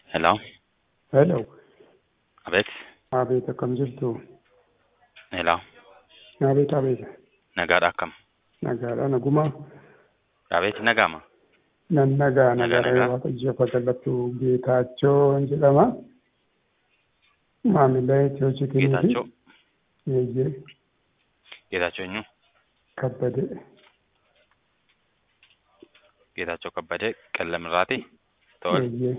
Hello. Hello. Abeet. Abeet akkam jirtu? Hello. Abeet abeet. Nagaadha akkam? Nagaadha nagumaa. Abeet nagaama? Nan nagaa Nagaa, nagaa nagaa. waaqayyo fagalatu Geetaachoo jedhama. Maamila Itiyoo Chikiniiti. Geetaachoo. Eeyyee Geetaachoo eenyu? kabbade. Geetaachoo kabbadee qallamirraati? Tole. Eeyyee.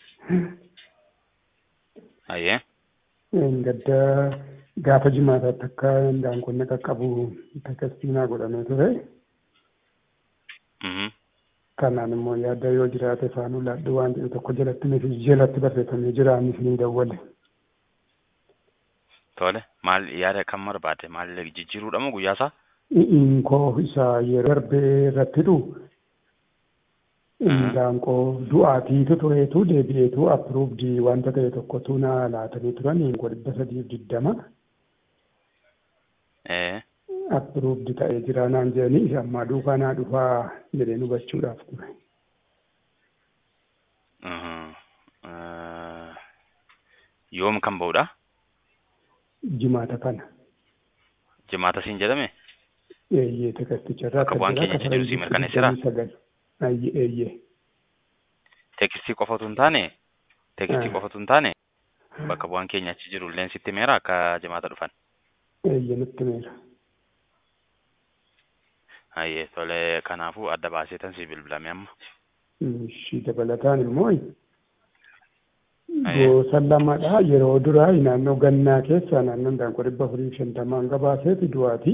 Ayyee. Gaddaa gaafa jimaataatti akka daanqonni qaqqabu takkastiinaa godhamee ture. Mhm. Kanaan immoo yaadda yoo jiraate faanuu laadhu waan jedhu tokko jalatti nuti jalatti barreeffamee jira innis ni dawwale. Tole. Maal yaada kam barbaadde? Maal jijjiiruudha moo guyyaa isaa? Inkoo isa yeroo darbee irratti dhu Mhm. daanqoo du'aatiitu tureetu deebi'eetu appruuvdii wanta ta'e tokkotu na laatanii turan inkoo dhibba sadiif diddama Ee. appruuvdi ta'ee jira naan jedhanii isa ammaa duukaa naa dhufaa jedheen hubachuudhaaf ture. Mhm. Eh, Yoom kan ba'uudha? Jimaata kana Jimaata siin jedhame? eeyyee takasticharraa Bakka bu'aan keenya jiru sii mirkaneesseera? Eeyyee eeyyee Teekistii qofatu hin taane? Teekistii Ah. qofatu hin taane? Bakka bu'aan keenya achi jiru illee sitti meera akka jimaata dhufan? eeyyee nutti meera. Ayyee tole kanaafuu adda baasee tan sii bilbilame amma. Ishii dabalataan immoo Aye. gosa lamadha. Yeroo duraa naannoo gannaa keessa naannoon daanqoo dhibba afurii fi shantamaan gabaaseeti du'aati.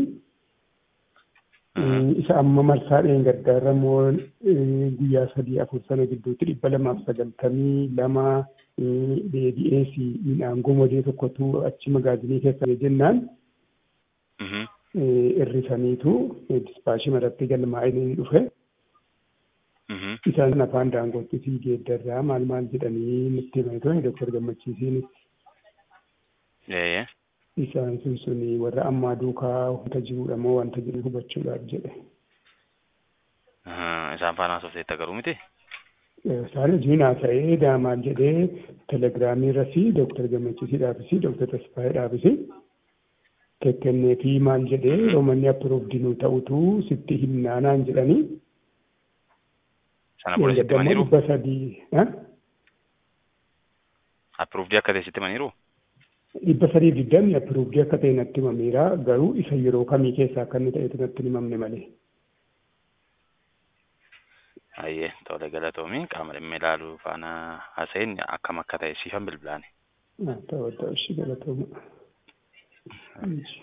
Mhm. Isa amma marsaa dheengaddaarra immoo eh, guyyaa sadii afur sana gidduutti dhibba lamaaf sagaltamii lama eh, deebi'ee fi midhaan gomodee tokkotu achi magaazinii keessa jennaan Mhm. eh, irrisaniitu eh, dispaashii maratti galmaa'ee ni dhufe. Mhm. Isaan afaan daangootti fi geeddarraa maal maal jedhanii nutti himanii turan Dooktar Gammachiisiin Ee. isaan sun suni warra ammaa duukaa wanta jirudha moo wanta jiru hubachuudhaaf jedhe. Mhm. Isaan faana haasofteetta garuu miti? Isaan hojiin haasa'ee daamaal jedhee telegiraamii irratti Dooktar Gammachiisiidhaafis Dooktar Tasfaayiidhaafis kennee fi maal jedhee roomanni appruuvdii nu ta'utu sitti himnaanaan jedhanii. Sana booda sitti himaniiru? dhibba sadii ha? Appruuvdii akka ta'e sitti himaniiru? dhibba sadii digdamni appruuvdii akka ta'e natti himameera garuu isa yeroo kamii keessaa akka inni ta'etu natti hin himamne malee. Ayyee tole galatoomii qaama dhimma ilaaluu faana haasa'een akkam akka ta'e siifan bilbilaani. Ta'u ta'u ishee galatooma.